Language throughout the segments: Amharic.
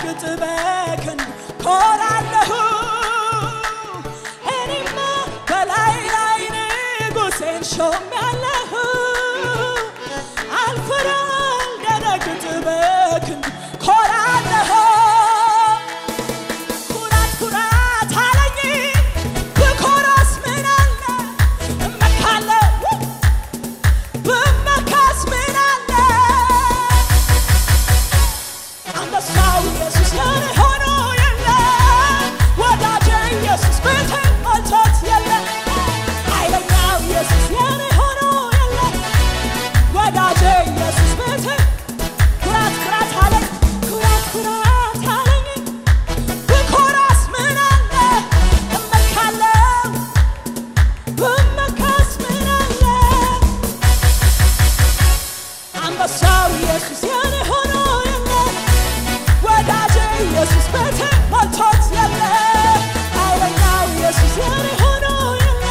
ስደነግጥ በክንድ ኮራለሁ እኔማ በላይ ላይ ንጉሴን ሾሜያለሁ አልፈራም አልደነግጥ በክንድ ኮራለሁ ኩራት ኩራት አለኝ ብኮራስ ምን አለ እመካለሁ ብመካስ ምን አለ አንበሳው ኢየሱስ የኔ ሆኖ የለ ወዳጄ ኢየሱስ ቤቴ ሞልቶት የለ ኃይለኛው ኢየሱስ የኔ ሆኖ የለ ወዳጄ ኢየሱስ ቤቴ ኩራት ኩራት አለኝ ኩራት ኩራት አለኝ ብኮራስ ምን አለ እመካለሁ ብመካስ ምን አለ አንበሳው ኢየሱስ የኔ ሆኖ የለ ወዳጄ ኢየሱስ ቤቴ ሞልቶት የለ ኃይለኛው ኢየሱስ የኔ ሆኖ የለ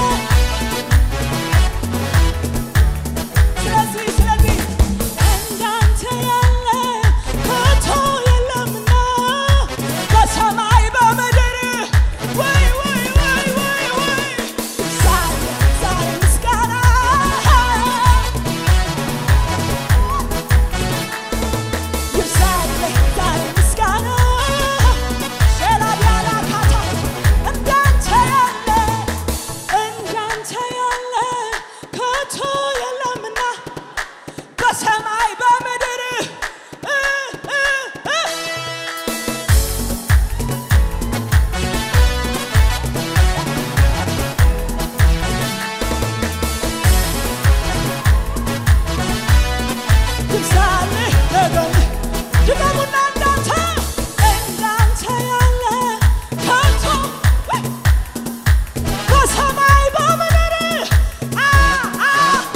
ስለዚህ ስለዚህ እንዳንተ ያለ ከቶ የለምና በሰማይ በምድር ወይ ወይ ወይ ወይ ወይ ዛሬ ዛሬ ምስጋና ይብዛልህ ዛሬ ምስጋና ሸላዲያላ ካታ እንዳንተ ያለ እንዳንተ ያለ ከቶ የለምና በሰማይ በምድር እ እ እ ይብዛልህ ነገም ድገሙና እንዳንተ እንዳንተ ያለ ከቶ በሰማይ በምድር አ አ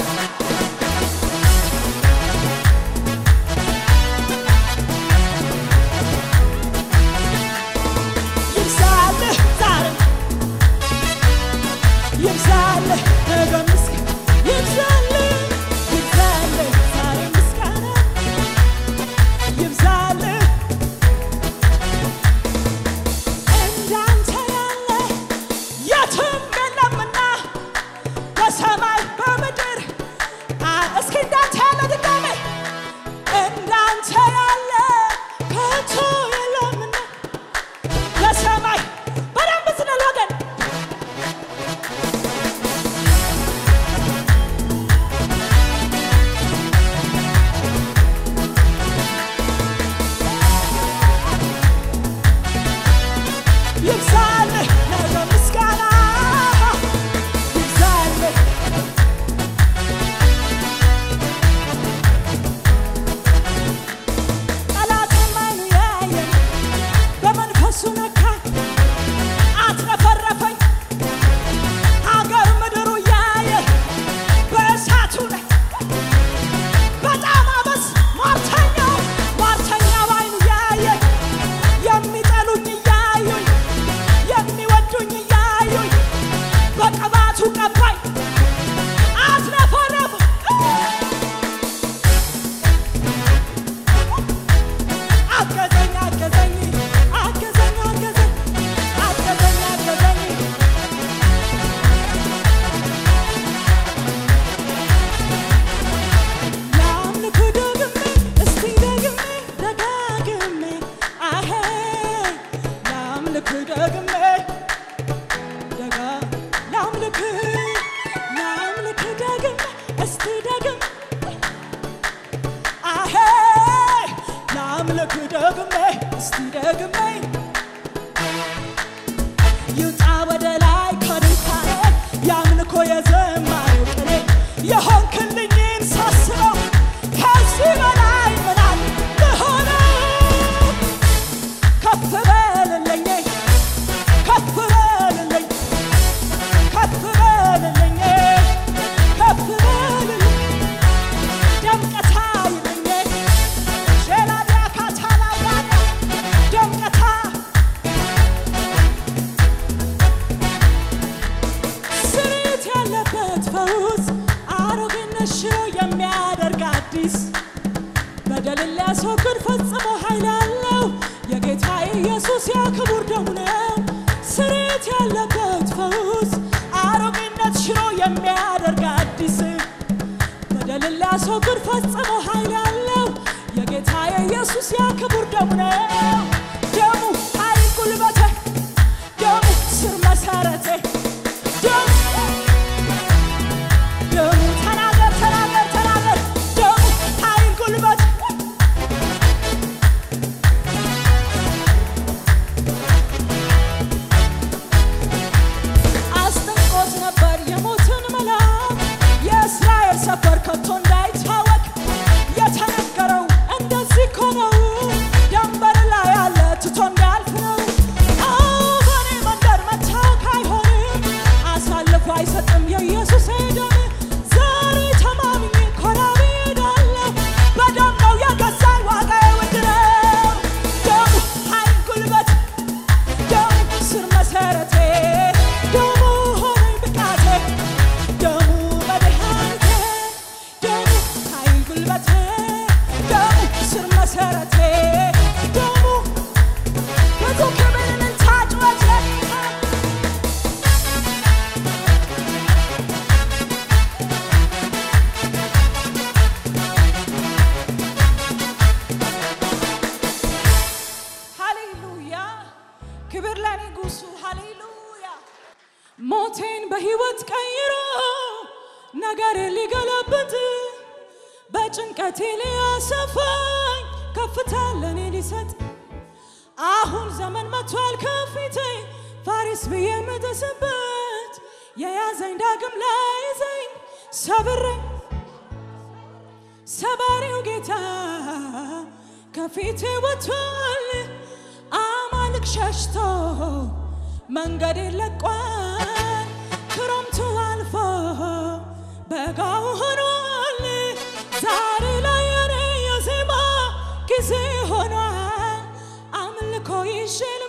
ይብዛልህ ዛሬ ይብዛልህ ነገ ምስጋና ይብዛልህ ይብዛልህ ዛሬ ምስጋና ይብዛልህ እንዳንተ ያለ የትም የለምና በሰማይ በምድር አ እስኪ እንዳንተ ያለ ድጋሜ እንዳንተ ያለ ከቶ የለምና በሰማይ በደንብ ስንል ወገን ይብዛልህ ነገ ምስጋና ይብዛልህ ጠላቴም አይኑ ያየኝ በመንፈሱ ነካኝ አትረፈረፈኝ ሀገር ምድሩ ያየ በእሳቱ ላይ በጣም አበስ ሟርተኛው ሟርተኛው አይኑ ያየኝ የሚጠሉኝ እያዩኝ የሚወዱኝ እያዩኝ በቅባቱ ቀባኝ አትረፈረፈ አገዘኝ አገዘኝ አገዘኝ አገዘኝ አገዘኝ አገዘኝ ላምልክ ደግሜ እስቲ ደግሜ ደጋግሜ አሄ ላምልክ ደግሜ ደጋ ላምልክ ላምልክ ደግሜ እስቲ ደግሜ አሄ ላምልክ ደግሜ እስቲ ደግሜ ይውጣ ወደ ላይ ከድንኳኔ ያምልኮ የዘማሪው ቅኔ የሆንክልኝን ሳስበው ከዚህ በላይ ምናል ልሆነ ከፍ በልልኝ ከፍ በልልኝ ከፍ በልልኝ ከፍ በልልኝ ደምቀታ ይልኝ ሼላዲያ ካታላያና ደምቀታ ኢየሱስ ያ ክቡር ደሙ ነው ስሬት ያለበት ፈውስ አሮጌነት ሽሮ የሚያደርግ አዲስ በደልን ሊያስወግድ ፈጽሞ ኃይል ያለው የጌታ የኢየሱስ ያ ክቡር ደሙ ነው። ደሙ ኃይል ጉልበቴ፣ ደሙ ስር መሰረቴ፣ ደሙ ደሙ ተናገር ተናገር ተናገር ደሙ ኃይል ጉልበት አስጠንቆት ነበር የሞትን መልአክ የእስራኤል ሰፈር ከቶ እንዳይታወቅ የተነገረው እንደዚህ እኮ ነው። ደንበር ላይ ያለ ትቶ እንዳያልፍ ነው። አዎ በኔ መንደር መታወክ አይሆንም፣ አሳልፎ አይሰጥም የኢየሱስ ደም። ዛሬ ተማምኜ ኮራ ብዬ እሄዳለሁ። በደም ነው የገዛኝ ዋጋዬ ውድ ነው። ደሙ ኃይል ጉልበት ደሙ ስር መሰረቴ ደሙ ሆነኝ ብቃቴ ደሙ መድኃኒቴ ደሙ ኃይል ጉልበቴ ደሙ ስር መሰረቴ ደሙ ብዙ ክብርን ታጭወት ሃሌሉያ ክብር ለንጉሱ ሃሌሉያ ሞቴን በህይወት ቀይሮ ነገር ሊገለብጥ በጭንቀቴ ሊያሰፋኝ ከፍታ ለኔ ሊሰጥ አሁን ዘመን መጥቷል ከፊቴ ፋሪስ ብዬ የምጥስበት የያዘኝ ዳግም ላይዘኝ ሰብሬ ሰባሪው ጌታ ከፊቴ ወጥቷል። አማልክ ሸሽቶ መንገድ ለቋል። ክረምቱ አልፎ በጋው ሆኗል። ዛሬ ላይ የኔ የዜማ ጊዜ ሆኗል። አምልኮ ይዤ